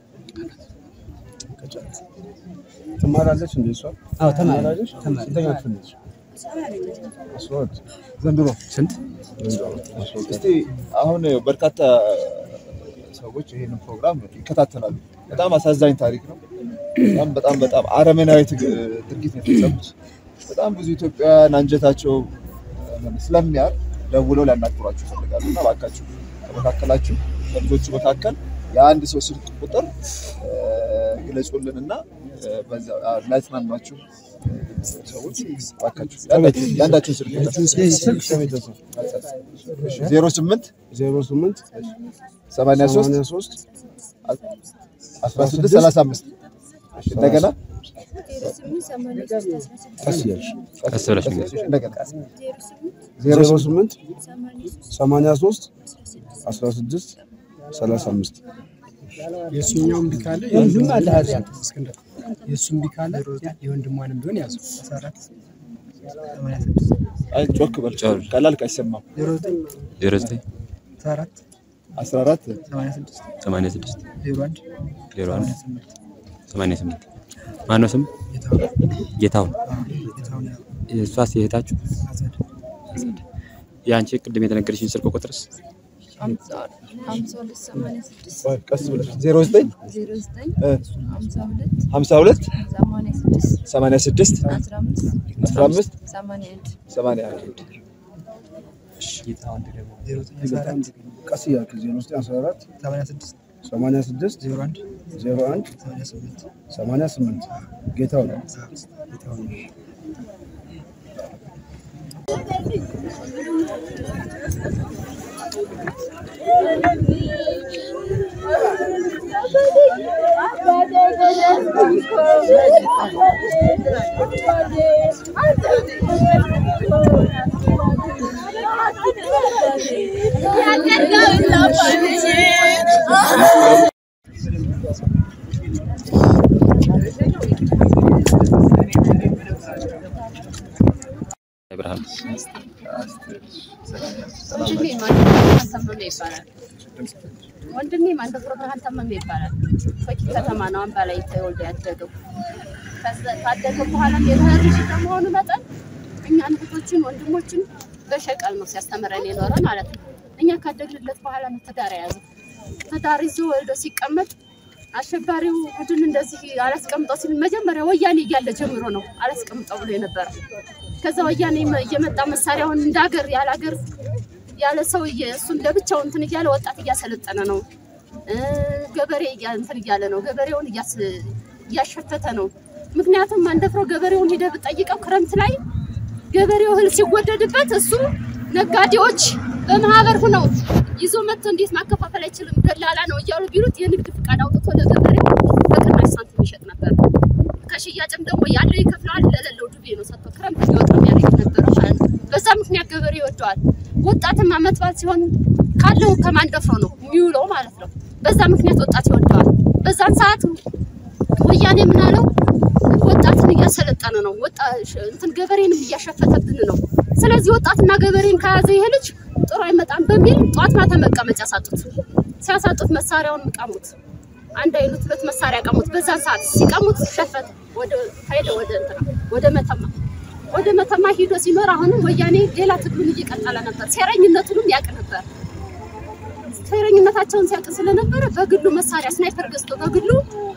ትማራለች እንደ እሷ አዎ ተማሪ ተማሪ ስንተኛ ክፍል ነች? አስራ ሁለት ዘንድሮ ስንት እስቲ አሁን በርካታ ሰዎች ይህንን ፕሮግራም ይከታተላሉ። በጣም አሳዛኝ ታሪክ ነው። በጣም በጣም በጣም አረመናዊ ትግ- ድርጊት ነው የፈጸሙት። በጣም ብዙ ኢትዮጵያውያን አንጀታቸው ስለሚያር ደውለው ሊያናግሯችሁ ይፈልጋሉ እና እባካችሁ ከመካከላችሁ ከልጆቹ መካከል የአንድ ሰው ስልክ ቁጥር እ፣ ግለጹልን እና እ፣ በዛ አ፣ ላይጽናኗችሁ ሰዎች እባካችሁ የአንዳችሁ- የአንዳችሁን ስልክ ቁጥር ዜሮ ስምንት ዜሮ ስምንት ሰማንያ ሶስት ሰማንያ ሶስት አስራ ስድስት ሰላሳ አምስት እንደገና ቀስ እያልሽ ቀስ ብለሽ ንገሪኝ። እንደገና ዜሮ ስምንት ሰማንያ ሶስት አስራ ስድስት ሰላሳ አምስት የእሱኛው እምቢ ካለ ወንድም አለ ሀዚ ያለ እስክንድር የእሱ እምቢ ካለ የወንድሟንም ቢሆን ያዙ። አይ ጮክ በል ቀላል አይሰማም ዜሮ ዘጠኝ ዜሮ ዘጠኝ አስራ አራት አስራ አራት ሰማንያ ስድስት ሰማንያ ስድስት ዜሮ አንድ ዜሮ አንድ ሰማንያ ስምንት ማነው ስም? ጌታሁን። ጌታሁን ያው እሷስ የእህታችሁ? አጸድ የአንቺ ቅድም የተነገረሽኝ ስልክ ቁጥርስ? ሀምሳ ሁለት ሰማንያ ስድስት ቆይ ቀስ ብለሽ ዜሮ ዘጠኝ ዜሮ ዘጠኝ እ፣ ሀምሳ ሁለት ሀምሳ ሁለት ሰማንያ ስድስት ሰማንያ ስድስት አስራ አምስት አስራ አምስት ሰማንያ አንድ ሰማንያ አንድ ጌታሁን ደግሞ ዜሮ ዘጠኝ አስራ አራት ቀስ እያልክ ዜሮ ዘጠኝ አስራ አራት ሰማንያ ስድስት ሰማንያ ስድስት ዜሮ አንድ ዜሮ አንድ ሰማንያ ስምንት ሰማንያ ስምንት ጌታው ነው። ጌታሁን ብርሃን ወንድሜ ማንደፍሮ ብርሃን ተመመ ይባላል። ወንድሜ ማንደፍሮ ብርሃን ተመመ ይባላል። ፈቂ ከተማ ነው አምባ ላይ ተወልዶ ያደገው። ከዛ- ካደገ በኋላም የምህር ልጅ ከመሆኑ መጠን እኛን እህቶችን ወንድሞችን በሸቀል ነው ሲያስተምረን የኖረ ማለት ነው። እኛ ካደግንለት በኋላ ነው ትዳር የያዘው። ትዳር ይዞ ወልዶ ሲቀመጥ አሸባሪው ቡድን እንደዚህ አላስቀምጠው ሲል መጀመሪያ ወያኔ እያለ ጀምሮ ነው አላስቀምጠው ብሎ የነበረ። ከዛ ወያኔ መ- እየመጣ መሳሪያውን እንደ ሀገር ያለ ሀገር ያለ ሰው እየ- እሱን ለብቻው እንትን እያለ ወጣት እያሰለጠነ ነው። እ፣ ገበሬ እያ- እንትን እያለ ነው። ገበሬውን እያስ- እያሸፈተ ነው። ምክንያቱም አንደፍሮ ገበሬውን ሂደህ ብጠይቀው ክረምት ላይ ገበሬው እህል ሲወደድበት እሱ ነጋዴዎች በማህበር ሁነው ይዞ መጥቶ እንዴት ማከፋፈል አይችልም ደላላ ነው እያሉ ቢሉት የንግድ ፍቃድ አውጥቶ ለገበሬው በቅናሽ ሳንቲም ይሸጥ ነበር። ከሽያጭም ደግሞ ያለው ይከፍለዋል፣ ለሌለው ዱቤ ነው ሰጥቶ ክረምት ሊወጣ የሚያደርግ ነበረ ማለት ነው። በዛ ምክንያት ገበሬ ይወደዋል። ወጣትም አመት በዓል ሲሆን ካለው ከማንደፍሮ ነው የሚውለው ማለት ነው። በዛ ምክንያት ወጣት ይወደዋል። በዛን ሰዓት ወያኔ ምን አለው? ወጣትን እያሰለጠነ ነው፣ ወጣ እንትን ገበሬንም እያሸፈተብን ነው። ስለዚህ ወጣትና ገበሬን ከያዘ ይሄ ልጅ ጥሩ አይመጣም በሚል ጧት ማታ መቀመጫ ሳጡት። ሲያሳጡት መሳሪያውን ቀሙት። አንድ አይሉት ሁለት መሳሪያ ቀሙት። በዛን ሰዓት ሲቀሙት ሸፈተ፣ ወደ ሄደ ወደ እንትና ወደ መተማ ወደ መተማ ሂዶ ሲኖር አሁንም ወያኔ ሌላ ትግሉን እየቀጠለ ነበር። ሴረኝነቱንም ያውቅ ነበር። ፌረኝነታቸውን ሲያውቅ ስለነበረ በግሉ መሳሪያ ስናይፐር ገዝቶ በግሉ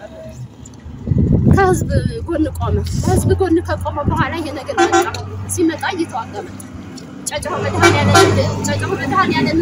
ከህዝብ ጎን ቆመ። ከህዝብ ጎን ከቆመ በኋላ ይሄ ነገር መጣ። ሲመጣ እየተዋጋ መጣ። ጨጨሆ መድኃኔዓለም ጨጨሆ መድኃኔዓለም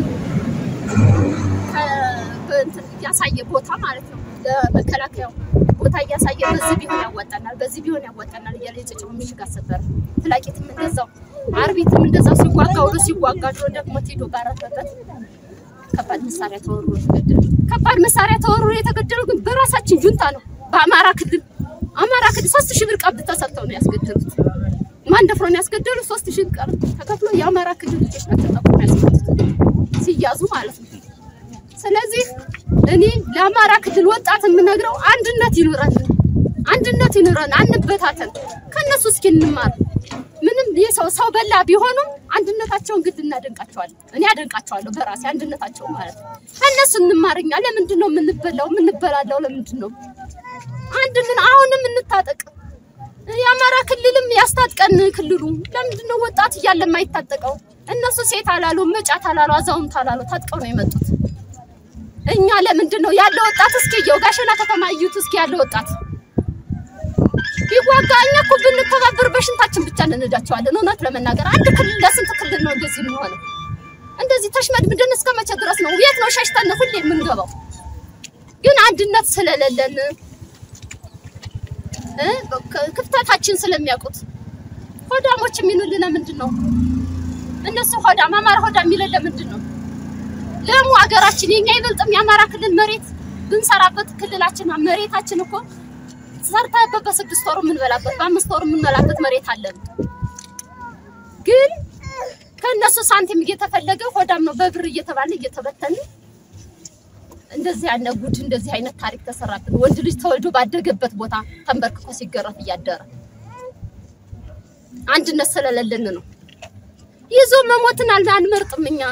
ከእንትን እያሳየ ቦታ ማለት ነው ለመከላከያው ቦታ እያሳየ በዚህ ቢሆን ያዋጣናል፣ በዚህ ቢሆን ያዋጣናል እያለ የጨጨሆ ምሽግ አሰበረ። ፍላቂትም እንደዛው፣ አርቢትም እንደዛው ሲዋጋ ውሎ ሲዋጋ ድሮ ደግሞ ሄዶ ባረፈበት ከባድ መሳሪያ ተወርሮ የተገደሉ ከባድ መሳሪያ ተወርሮ የተገደሉ ግን በራሳችን ጁንታ ነው። በአማራ ክልል አማራ ክልል ሶስት ሺህ ብር ቀብድ ተሰጥተው ነው ያስገደሉት። ማን ደፍሮ ነው ያስገደሉት? ሶስት ሺህ ብር ተከፍሎ የአማራ ክልል ልጆች ናቸው ጠቁሞ ያስገደሉት ሲያዙ ማለት ነው። ስለዚህ እኔ ለአማራ ክልል ወጣት የምነግረው አንድነት ይኑረን፣ አንድነት ይኑረን፣ አንበታተን። ከነሱ እስኪ እንማር። ምንም የሰው ሰው በላ ቢሆኑም አንድነታቸውን ግድ እናደንቃቸዋለን። እኔ አደንቃቸዋለሁ በራሴ አንድነታቸው ማለት ነው። ከእነሱ እንማርኛ። ለምንድን ነው የምንበላው የምንበላለው? ለምንድን ነው አንድንን አሁንም እንታጠቅ። የአማራ ክልልም ያስታጥቀን ክልሉ። ለምንድን ነው ወጣት እያለ የማይታጠቀው? እነሱ ሴት አላሉ፣ መጫት አላሉ፣ አዛውንት አላሉ፣ ታጥቀው ነው የመጡት። እኛ ለምንድን ነው ያለ ወጣት እስኪ የው ጋሸና ከተማ እዩት እስኪ ያለ ወጣት ቢዋጋ እኛ እኮ ብንተባበር በሽንታችን ብቻ እንነዳቸዋለን። እውነት ለመናገር አንድ ክልል ለስንት ክልል ነው እንደዚህ የሚሆነው? እንደዚህ ተሽመድምደን እስከ መቼ ድረስ ነው? የት ነው ሸሽተን ሁሌ የምንገባው? ግን አንድነት ስለሌለን እ ክፍተታችን ስለሚያውቁት ሆዳሞች የሚሉልን ለምንድን ነው? እነሱ ሆዳም አማራ ሆዳም የሚለን ለምንድን ነው? ለሙ ሀገራችን የኛ ይበልጥም የአማራ ክልል መሬት ብንሰራበት ክልላችን መሬታችን እኮ ሰርተህበት በስድስት ወሩ የምንበላበት በአምስት ወሩ የምንበላበት መሬት አለን። ግን ከእነሱ ሳንቲም እየተፈለገ ሆዳም ነው በብር እየተባለ እየተበተን እንደዚህ ያለ ጉድ እንደዚህ አይነት ታሪክ ተሰራብን። ወንድ ልጅ ተወልዶ ባደገበት ቦታ ተንበርክኮ ሲገረፍ እያደረ አንድነት ስለሌለን ነው። ይዞ መሞትን አንመርጥም እኛ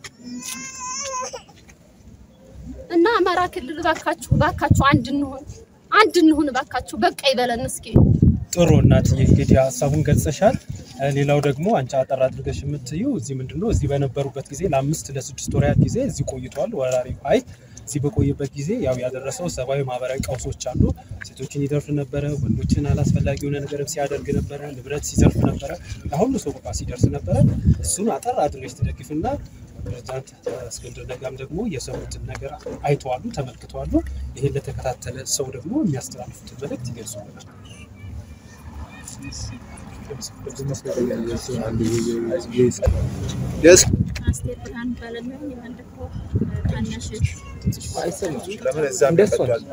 እና አማራ ክልል ባካችሁ ባካችሁ አንድ እንሁን አንድ እንሁን ባካችሁ፣ በቃ ይበለን እስኪ። ጥሩ እናትዬ፣ እንግዲህ ሀሳቡን ገልጸሻል። ሌላው ደግሞ አንቺ አጠር አድርገሽ የምትዩ እዚህ ምንድን ነው እዚህ በነበሩበት ጊዜ ለአምስት ለስድስት ወራት ጊዜ እዚህ ቆይቷል ወራሪው ኃይል። እዚህ በቆየበት ጊዜ ያው ያደረሰው ሰብአዊ፣ ማህበራዊ ቀውሶች አሉ። ሴቶችን ይደርፍ ነበረ፣ ወንዶችን አላስፈላጊ የሆነ ነገር ሲያደርግ ነበረ፣ ንብረት ሲዘርፍ ነበረ፣ ለሁሉ ሰው በቃ ሲደርስ ነበረ። እሱን አጠር አድርገሽ ትደግፍና ፕሬዚዳንት እስክንድር ነጋም ደግሞ የሰሩትን ነገር አይተዋሉ፣ ተመልክተዋሉ። ይሄን ለተከታተለ ሰው ደግሞ የሚያስተላልፉትን መልእክት ይገልጹልናል። አስቴር ብርሃን እባላለሁ። የመንደፍሮ ታናሽ ለምን እዛም ይቀጥላል?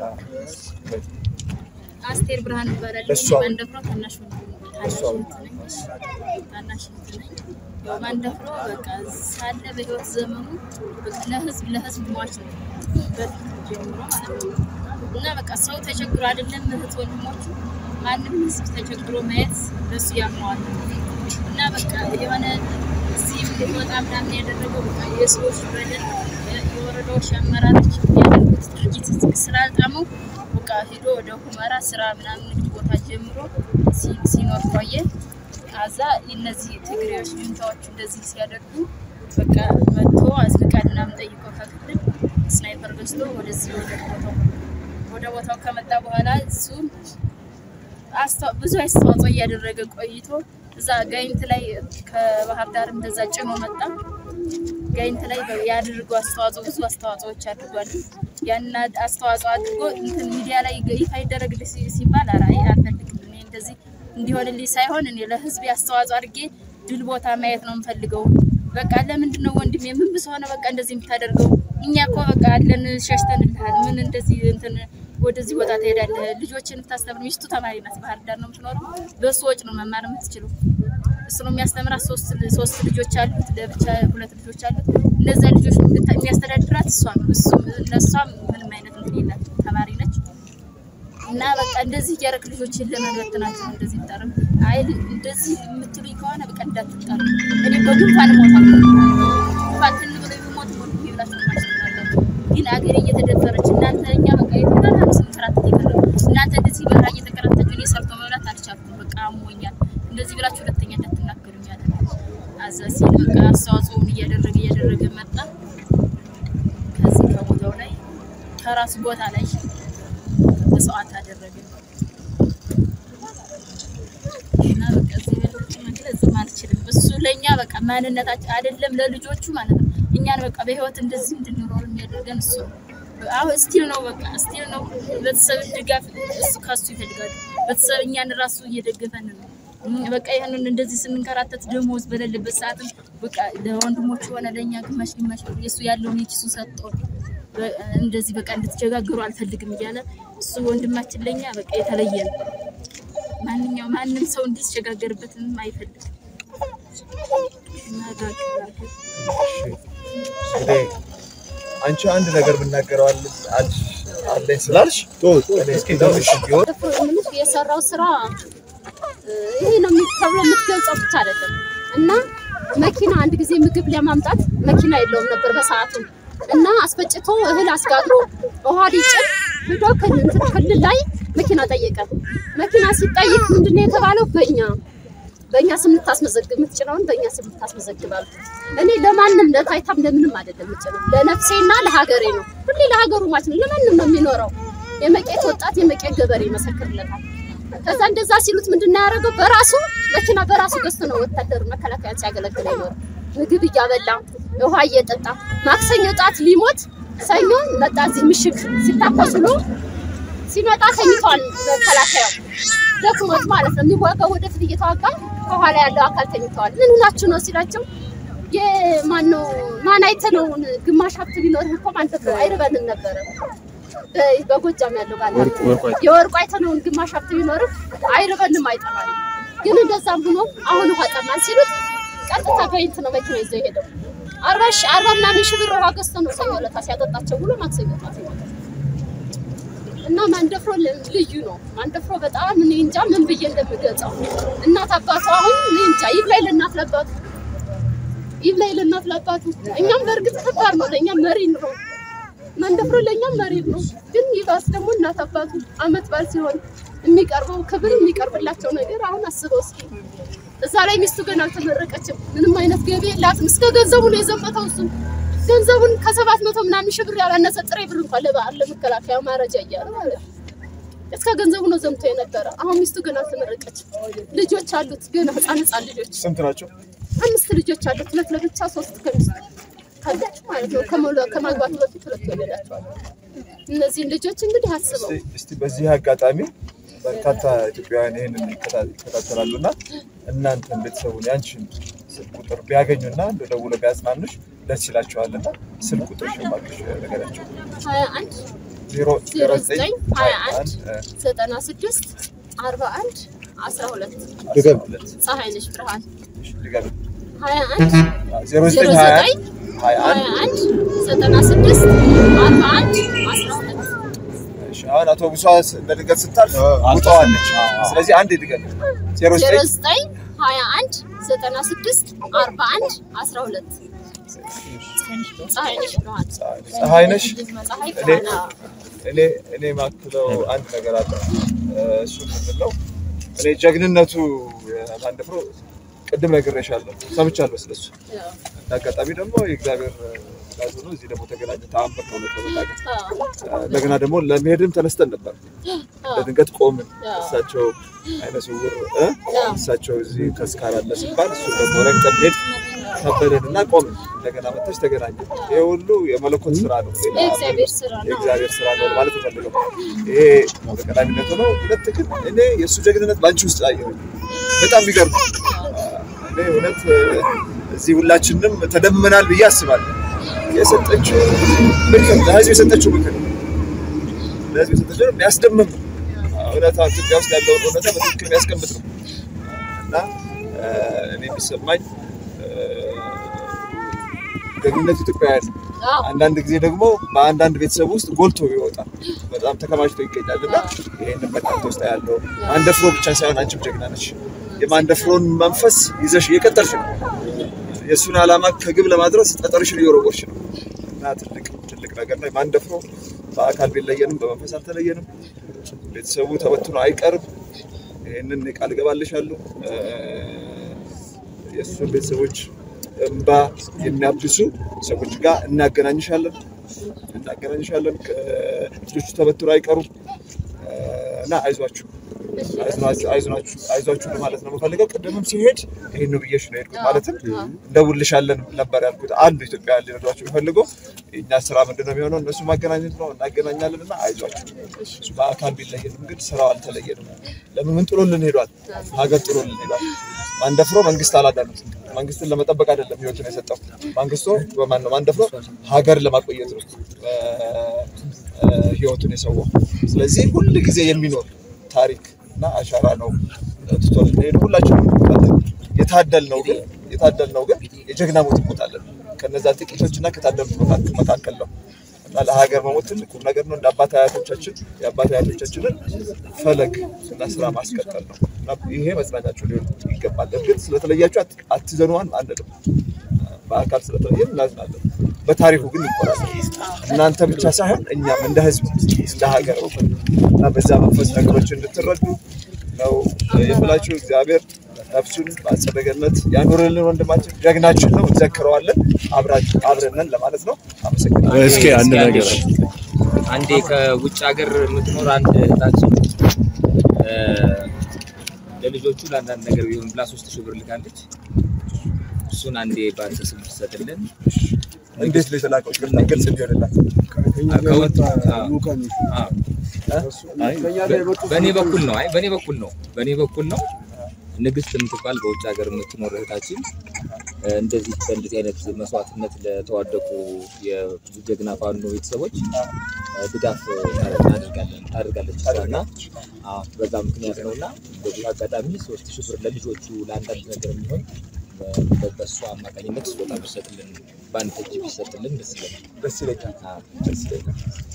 አስቴር ብርሃን እባላለሁ። እሷ የመንደፍሮ ታናሽ ታናሽ ነኝ። ታናሽ ነኝ። ያው መንደፍሮ በቃ ሳለ በህይወት ዘመኑ በቃ ለህዝብ ለህዝብ ሟች ነው በፊት ጀምሮ ማለት ነው። እና በቃ ሰው ተቸግሮ አይደለም እህት ወንድሞቹ ማንም ህዝብ ተቸግሮ ማየት ለሱ ያመዋል እና በቃ የሆነ እዚህ እንድንወጣ ምናምን ያደረገው በቃ የሰዎች በደል የወረዳዎች አመራሮች የሚያደርጉት ድርጊት ስላልጣመው በቃ ሂዶ ወደ ሁመራ ስራ ምናምን ንግድ ቦታ ጀምሮ ሲ- ሲኖር ቆየ። ከዛ እነዚህ ትግሬዎች ጁንታዎቹ እንደዚህ ሲያደርጉ በቃ መጥቶ አስፈቃድ ምናምን ጠይቆ ከክልል ስናይፐር ገዝቶ ወደዚህ ወደ ቦታው ወደ ቦታው ከመጣ በኋላ እሱ አስተዋ- ብዙ አስተዋጽኦ እያደረገ ቆይቶ እዛ ጋይንት ላይ ከባህር ዳር እንደዛ ጭኖ መጣ። ጋይንት ላይ ያደርገው አስተዋጽኦ ብዙ አስተዋጽኦዎች አድርጓል። ያን አስተዋጽኦ አድርጎ እንትን ሚዲያ ላይ ይፋ ይደረግልህ ሲ- ሲባል ኧረ አይ አልፈልግም እኔ እንደዚህ እንዲሆንልኝ ሳይሆን እኔ ለህዝብ አስተዋጽኦ አድርጌ ድል ቦታ ማየት ነው የምፈልገው። በቃ ለምንድን ነው ወንድሜ ምን ብስ ሆነ በቃ እንደዚህ የምታደርገው? እኛ እኮ በቃ አለን ሸሽተንልሃል። ምን እንደዚህ እንትን ወደዚህ ቦታ ትሄዳለህ? ልጆችን የምታስተምር ሚስቱ ተማሪ ናት፣ ባህር ዳር ነው የምትኖረው። በሱ ወጪ ነው መማር የምትችለው። እሱ ነው የሚያስተምራት። ሶስት ሶስት ልጆች አሉት፣ ለብቻ ሁለት ልጆች አሉት። እነዚያ ልጆች የምታ- የሚያስተዳድራት እሷ ነው። እሱ እነሷም ምንም አይነት እንትን የላት ተማሪ ነች። እና በቃ እንደዚህ እያደረግ ልጆችን ለመበትናቸው ነው እንደዚህ ይጠርም። አይ እንደዚህ የምትሉኝ ከሆነ በቃ እንዳትጠሩ። እኔ በጉንፋን እሞታለሁ። ጉንፋን ትን ብሎ የሚሞት ሞት ብላችሁ ማስተማላችሁ። ግን አገሬ እየተደፈረች እናንተ እኛ በቃ የተባለ ስንከራተት ይቀረ እናንተ እንደዚህ በራ እየተከራተችሁ እኔ ሰርቶ መብላት አልቻልኩም። በቃ አሞኛል። እንደዚህ ብላችሁ ሁለተኛ እንዳትናገሩኝ አለ። አዛ ሲል በቃ አስተዋጽኦውን እያደረገ እያደረገ መጣ። ከዚህ ከራሱ ቦታ ላይ መስዋዕት አደረገ እና በቃ እዚህ የበለጠ መግለጽም አልችልም። እሱ ለእኛ በቃ ማንነታችን አይደለም ለልጆቹ ማለት ነው። እኛን በቃ በህይወት እንደዚህ እንድንኖር የሚያደርገን እሱ ነው። አሁን ስቲል ነው በቃ ስቲል ነው። ቤተሰብ ድጋፍ እሱ ከሱ ይፈልጋሉ። ቤተሰብ እኛን ራሱ እየደገፈን ነው። እም፣ በቃ ይህንን እንደዚህ ስንንከራተት ደሞዝ በሌለበት ሰዓትም በቃ ለወንድሞቹ ሆነ ለእኛ ግማሽ ግማሽ ብር የእሱ ያለውን የኪሱ ሰጥቶ በ- እንደዚህ በቃ እንድትቸጋገሩ አልፈልግም እያለ እሱ ወንድማችን ለእኛ በቃ የተለየ ነው። ማንኛው ማንም ሰው እንዲቸጋገርበትም አይፈልግም። እና ጋር ጋር እንግዲህ አንቺ አንድ ነገር የምናገረው አለ- አል- አለኝ ስላልሽ እኔ እስኪ ትንሽ ቢሆን ምንሽ የሰራው ስራ እ፣ ይሄ ነው የሚ- ተብሎ የምትገልጸው ብቻ አይደለም እና መኪና አንድ ጊዜ ምግብ ለማምጣት መኪና የለውም ነበር በሰዓቱ እና አስፈጭቶ እህል አስጋግሮ ውሃ ሊጭን ሂዶ ክልል እንትን ክልል ላይ መኪና ጠየቀ። መኪና ሲጠይቅ ምንድነው የተባለው? በእኛ በእኛ ስም ልታስመዘግብ የምትጭነውን በእኛ ስም ልታስመዘግባል። እኔ ለማንም ለታይታም ለምንም አይደለም የምጭነው ለነፍሴና ለሀገሬ ነው። ሁሌ ለሀገሩ ማለት ነው። ለማንም ነው የሚኖረው። የመቄት ወጣት የመቄት ገበሬ ይመሰክርለታል። ከዛ እንደዛ ሲሉት ምንድን ነው ያደረገው? በራሱ መኪና በራሱ ገዝቶ ነው ወታደር መከላከያ ሲያገለግል አይኖርም። ምግብ እያበላ ውሃ እየጠጣ ማክሰኞ ጣት ሊሞት ሰኞ መጣ። እዚህ ምሽግ ሲታኮስ ብሎ ሲመጣ ተኝቷል። መከላከያው ደክሞት ማለት ነው። የሚዋጋው ወደፊት እየተዋጋ ከኋላ ያለው አካል ተኝተዋል። ምን ሆናችሁ ነው ሲላቸው የማነው ማን አይተነውን ግማሽ ሀብት ቢኖርህ እኮ ማን ተብሎ አይርበንም ነበረ በ- በጎጃም ያለው ባለ የወርቁ አይተነውን ግማሽ ሀብት ቢኖርህ አይርበንም አይጠማንም። ግን እንደዛም ሆኖ አሁን ውሃ ጠማን ሲሉት ቀጥታ በይንት ነው መኪና ይዘው የሄደው። አርባ ሺ አርባ ምናምን ሺህ ብር ውሃ ገዝቶ ነው ሰኞ ዕለት ሲያጠጣቸው ብሎ ማክሰኞ ዕለት ይሞታል። እና ማንደፍሮ ል- ልዩ ነው። ማንደፍሮ በጣም እኔ እንጃ ምን ብዬ እንደምገልጸው እናት አባቱ አሁን እኔ እንጃ ይብላኝ ለእናት ለአባቱ ይብላኝ ለእናት ለአባቱ። እኛም በእርግጥ ከባድ ነው ለእኛም መሪ ነው ማንደፍሮ ለእኛም መሪ ነው። ግን ይባስ ደግሞ እናት አባቱ አመት በዓል ሲሆን የሚቀርበው ክብር የሚቀርብላቸው ነገር አሁን አስበው እስኪ እዛ ላይ ሚስቱ ገና አልተመረቀችም። ምንም አይነት ገቢ የላትም። እስከ ገንዘቡ ነው የዘመተው እሱ ገንዘቡን ከሰባት መቶ ምናምን ሺህ ብር ያላነሰ ጥሬ ብር እንኳን ለበዓል ለመከላከያ ማረጃ እያለ ማለት ነው። እስከ ገንዘቡ ነው ዘምቶ የነበረ። አሁን ሚስቱ ገና አልተመረቀችም። ልጆች አሉት ገና ህፃን ህፃን ልጆች ስንት ናቸው? አምስት ልጆች አሉት። ሁለት ለብቻ ሶስት ከሚስቱ ካለች ማለት ነው። ከመውለ- ከማግባቱ በፊት ሁለት ይወለዳቸዋል። እነዚህን ልጆች እንግዲህ አስበው እስቲ- እስቲ በዚህ አጋጣሚ በርካታ ኢትዮጵያውያን ይህንን ይከታ- ይከታተላሉ እና እናንተን ቤተሰቡን ያንቺን ስልክ ቁጥር ቢያገኙና እንደ ደውሎ ቢያጽናኑሽ ደስ ይላቸዋል እና ስልክ ቁጥር ሽማግሽ ነገራቸው ሀያ አንድ ዜሮ ዜሮ ዘጠኝ ሀያ አንድ አንድ ዘጠና ስድስት አርባ አንድ አስራ ሁለት ድገም ፀሐይ ነሽ ብርሃን ድገም ሀያ አንድ ዜሮ ዜሮ ዘጠኝ ሀያ ዘጠኝ አንድ ሀያ ሀያ አንድ አንድ ዘጠና ስድስት አርባ አንድ አስራ ሁለት እሺ፣ አሁን አውቶቡሷ በድንገት ስታልፍ ውጠዋለች። ስለዚህ አንድ ድገም ዜሮ ዜሮ ዘጠኝ ዘጠኝ ሀያ አንድ ዘጠና ስድስት አርባ አንድ አስራ ሁለት ፀሐይ ነሽ ብርሃን ፀሐይ ነሽ ፀሐይ እኔ ብርሃን አዎ። እኔ እኔ ማክለው አንድ ነገር አለ። እሱ ምንድን ነው? እኔ ጀግንነቱ ማንደፍሮ ቅድም ነግሬሻለሁ፣ ሰምቻለሁ ስለሱ። እንደ አጋጣሚ ደግሞ የእግዚአብሔር ፍቃድ ሆኖ እዚህ ደግሞ ተገናኘ። ተአምር ነው እውነት ለመናገር። አዎ። እንደገና ደግሞ ለመሄድም ተነስተን ነበር። አዎ። በድንገት ቆምን። አዎ። እሳቸው አይነ ስውር እ? እሳቸው እዚህ ተስካር አለ ሲባል እሱ ደግሞ ረግጠን ሄድ ከበደን እና ቆምን። እንደገና መጥተሽ ተገናኘ። ይሄ ሁሉ የመለኮት ስራ ነው። ሌላ የእግዚአብሔር ስራ ነው። የእግዚአብሔር ስራ ነው ማለት ፈልገው ይሄ በቀዳሚነቱ ነው። ሁለት ግን እኔ የእሱ ጀግንነት በአንቺ ውስጥ አየሁ። በጣም የሚገርም እኔ እውነት እዚህ ሁላችንም ተደምመናል ብዬ አስባለሁ። የሰጠችው ምክር ለህዝብ የሰጠችው ምክር ለህዝብ የሰጠችው የሚያስደምም ነው። እውነታ ኢትዮጵያ ውስጥ ያለውን እውነታ በትክክል የሚያስቀምጥ ነው እና እኔ የሚሰማኝ ደግነቱ ኢትዮጵያውያን ነው። አዎ። አንዳንድ ጊዜ ደግሞ በአንዳንድ ቤተሰብ ውስጥ ጎልቶ ይወጣል፣ በጣም ተከማችቶ ይገኛል እና ይህንን በእናንተ ውስጥ ያለው ማንደፍሮ ብቻ ሳይሆን አንቺም ጀግና ነች። የማንደፍሮን መንፈስ ይዘሽ እየቀጠልሽ ነው። የእሱን ዓላማ ከግብ ለማድረስ ጠጠርሽን እየወረወርሽ ነው እና ትልቅ ትልቅ ነገር ነው። ማንደፍሮ በአካል ቢለየንም በመንፈስ አልተለየንም። ቤተሰቡ ተበትኖ አይቀርም። ይህንን ቃል እገባልሻለሁ። የእሱን ቤተሰቦች እንባ የሚያብሱ ሰዎች ጋር እናገናኝሻለን። እናገናኝሻለን። ልጆቹ ተበትሮ አይቀሩም እና አይዟችሁ አይዟችሁ አይዟችሁ ማለት ነው የምፈልገው። ቅድምም ሲሄድ ይህን ነው ብዬሽ ነው የሄድኩት። ማለትም እንደውልሻለን ነበር ያልኩት። አንዱ ኢትዮጵያ ሊረዷቸው የሚፈልገው የእኛ ስራ ምንድን ነው የሚሆነው? እነሱ ማገናኘት ነው። እናገናኛለን እና አይዟችሁ። እሱ በአካል ቢለየንም ግን ስራው አልተለየንም። ለምን ምን ጥሎልን ሄዷል? ሀገር ጥሎልን ሄዷል። ማንደፍሮ መንግስት አላዳንም። መንግስትን ለመጠበቅ አይደለም ህይወቱን የሰጠው። መንግስቱ በማን ነው ማንደፍሮ ሀገር ለማቆየት ነው ህይወቱን የሰዋው። ስለዚህ ሁል ጊዜ የሚኖር ታሪክ እና አሻራ ነው ትቶልን ሄዱ። ሁላችንም እንሞታለን። የታደል ነው ግን የታደል ነው ግን የጀግና ሞት እንሞታለን። ከነዛ ጥቂቶች እና ከታደሉት መካከል ነው እና ለሀገር መሞት ትልቅ ቁም ነገር ነው። እንደ አባት አያቶቻችን የአባት አያቶቻችንን ፈለግ እና ስራ ማስቀጠል ነው እና ይሄ መጽናኛቸው ሊሆን ይገባል። እርግጥ ስለተለያችሁ አትዘኑዋን አንልም። በአካል ስለተለየ እናዝናለን። በታሪኩ ግን ይቆራል። እናንተ ብቻ ሳይሆን እኛም እንደ ህዝብ እንደ ሀገር እና በዛ መንፈስ ነገሮች እንድትረዱ ነው የምላችሁ። እግዚአብሔር ነፍሱን በአጸደ ገነት ያኑርልን። ወንድማችን ጀግናችን ነው፣ እንዘክረዋለን። አብረንን ለማለት ነው። አመሰግናለሁ። እስኪ አንድ ነገር አንዴ ከውጭ ሀገር የምትኖር አንድ እህታችን ለልጆቹ ለአንዳንድ ነገር ቢሆን ብላ ሶስት ሺህ ብር ልካለች። እሱን አንዴ በአንተ ስም ትሰጥልን። እንዴት ነው የተላከው? ግልጽ ግልጽ እንዲሆንላት በእኔ በኩል ነው። አይ በእኔ በኩል ነው። በእኔ በኩል ነው። ንግስት የምትባል በውጭ ሀገር የምትኖር እህታችን እንደዚህ በእንደዚህ አይነት መስዋዕትነት ለተዋደቁ የብዙ ጀግና ፋኖ ቤተሰቦች ድጋፍ እናደርጋለን ታደርጋለች እና አዎ፣ በዛ ምክንያት ነው እና በዚህ አጋጣሚ ሶስት ሺህ ብር ለልጆቹ ለአንዳንድ ነገር የሚሆን በእሱ አማካኝነት ስጦታ ቢሰጥልን በአንድ እጅ ቢሰጥልን ደስ ይለኛል። ደስ ይለኛል። አዎ። ደስ ይለኛል።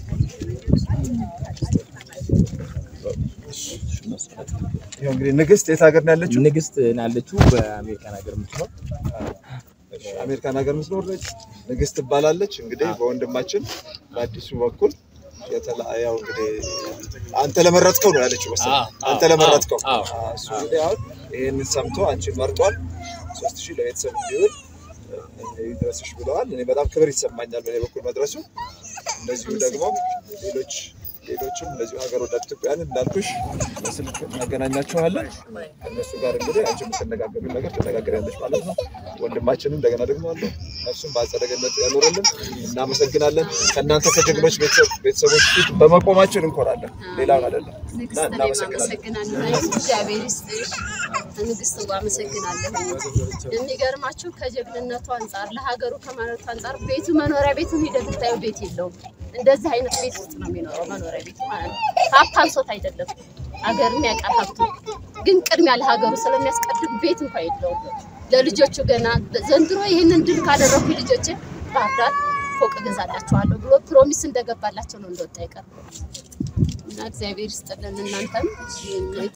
ይኸው እንግዲህ ንግስት የት ሀገር ነው ያለችው? ንግስት ናለችው በአሜሪካን ሀገር የምትኖር እሺ፣ አሜሪካን ሀገር የምትኖር ነች። ንግስት ትባላለች። እንግዲህ በወንድማችን በአዲሱ በኩል የተለያየው እንግዲህ አንተ ለመረጥከው ነው ያለችው መሰለኝ። አዎ፣ አንተ አዎ፣ ለመረጥከው አዎ፣ አዎ፣ እሱ እንግዲህ አሁን ይህንን ሰምቶ አንቺን መርጧል። ሶስት ሺህ ለቤተሰብ እንዲውል ይድረስሽ ብለዋል። እኔ በጣም ክብር ይሰማኛል በእኔ በኩል መድረሱ። እንደዚሁ ደግሞ ሌሎች ሌሎችም እንደዚሁ ሀገር ወዳድ ኢትዮጵያውያን እንዳልኩሽ በስልክ እናገናኛቸዋለን። ከእነሱ ጋር እንግዲህ አንቺ የምትነጋገሩ ነገር ትነጋገሪያለሽ ማለት ነው። ወንድማችንም እንደገና ደግሞ አለው እርሱም በአጸደ ገነት ያኖረልን። እናመሰግናለን። ከእናንተ ከጀግኖች ቤተሰብ- ቤተሰቦች ፊት በመቆማችን እንኮራለን። ሌላውን አይደለም እና ንግስት እኔም እናመሰግናለን። አመሰግናለሁ። እግዚአብሔር ይስጥሽ። ንግስት ዋ አመሰግናለሁ። የሚገርማችሁ ከጀግንነቱ አንጻር ለሀገሩ ከማለቱ አንጻር ቤቱ መኖሪያ ቤቱን ሂደህ ብታየው ቤት የለውም። እንደዚህ አይነት ቤት ውስጥ ነው የሚኖረው መኖሪያ ቤቱ ማለት ነው። ሀብት አንሶት አይደለም ሀገርም ያውቃል ሀብቱ፣ ግን ቅድሚያ ለሀገሩ ስለሚያስቀድም ቤት እንኳ የለውም። ለልጆቹ ገና ዘንድሮ ይህንን ድል ካደረኩ ልጆች ባህር ዳር ፎቅ እገዛላቸዋለሁ ብሎ ፕሮሚስ እንደገባላቸው ነው እንደወጣ አይቀርም። እና እግዚአብሔር ይስጥልን እናንተም